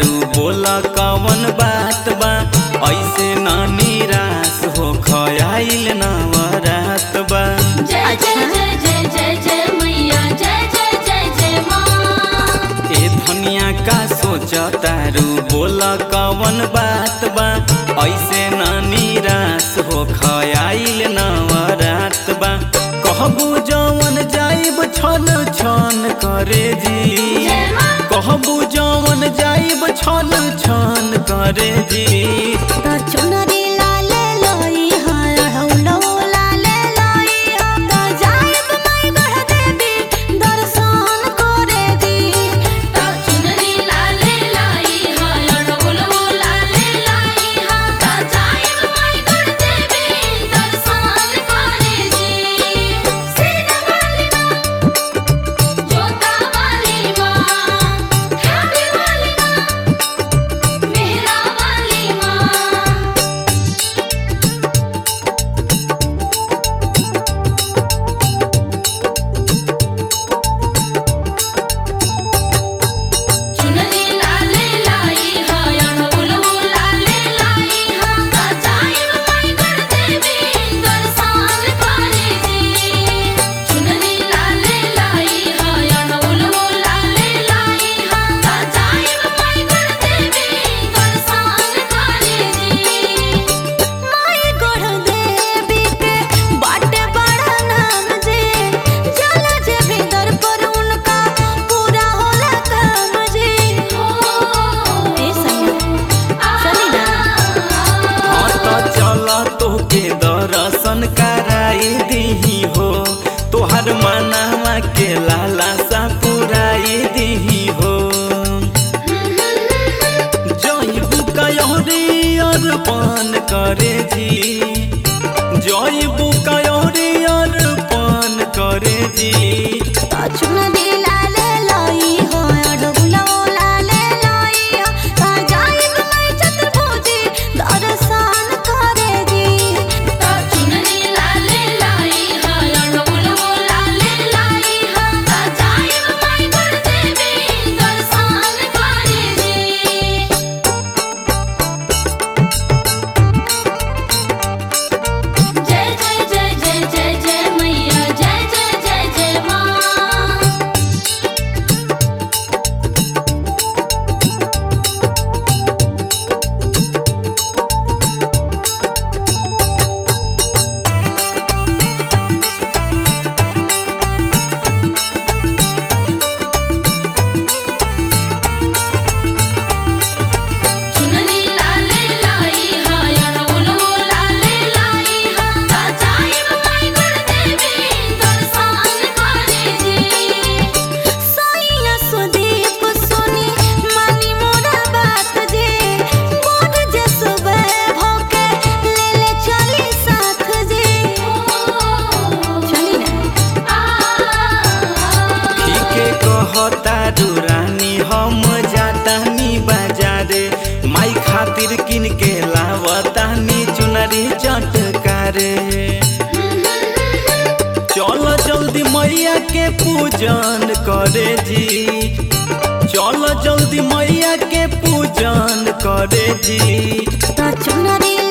तारू बोला कवन बात बा ऐसे ना निराश हो खयाइल नवरात बा जय जय जय जय जय जय मैया जय जय जय जय माँ ए धनिया का सोच तारू बोला कवन बात बा ऐसे ना निराश हो खयाइल नवरात बा कहबू जवन जाइब छन छन करे जी जय माँ कहबू जवन जाइब छन छन करे जी त चुनरी लाले लोई हाय हौलो लाले लोई हम त जाइब माई गढ़ देवी दर्शन करे दी चुनरी लाले लाई हाय ढोलवो लाले लाई हा ता जाइब माई गढ़ देवी दर्शन करे जी सीता वाली माँ जोता वाली माँ ठावे वाली माँ मेहरा वाली माँ चुनरी लाले लाई हाय ढोलवो लाले लाई हा ता जाइब माई गढ़ देवी दर्शन करे जी चुनरी लाले लाई हाय ढोलवो लाले लाई हा ता जाइब माई गढ़ देवी दर्शन करे जी माई गढ़ देवी के बाटे बड़ा नाम जे जला जे भीतर पर उनका पूरा होला काम जे ए सैया चली ना हाँ तो चल तोके दर्शन कराई दीही हो तोहर मनावा के लाला सा पुराई दीही हो जईबू कयोरी अर्पण करे जी जईबू कयोरी अर्पण करे जी चुनरी लाले लोई हाय ढोलो लाले लोई ता जाइब माई चतुर्भुजी दर्शन करे दी चुनरी लाले लाई हाय ढोलवो लाले लाई हा ता जाइब माई गढ़ देवी दर्शन करे जी जय जय जय जय जय जय मैया जय जय जय जय माँ चुनरी लाले लाई हाय ढोलवो लाले लाई हा ता जाइब माई गढ़ देवी दर्शन करे जी सैया सुदीप सुनी मानी मोरा बात जे मोर जे सुबह भोके ले ले चली साथ जे चली ना ठीके कहता रानी हम जातानी बाजारे माई खातिर किन के लावतानी चुनरी चटकारे चल जल्दी मैया के पूजन करे जी चल जल्दी मैया के पूजन करे जी त चुनरी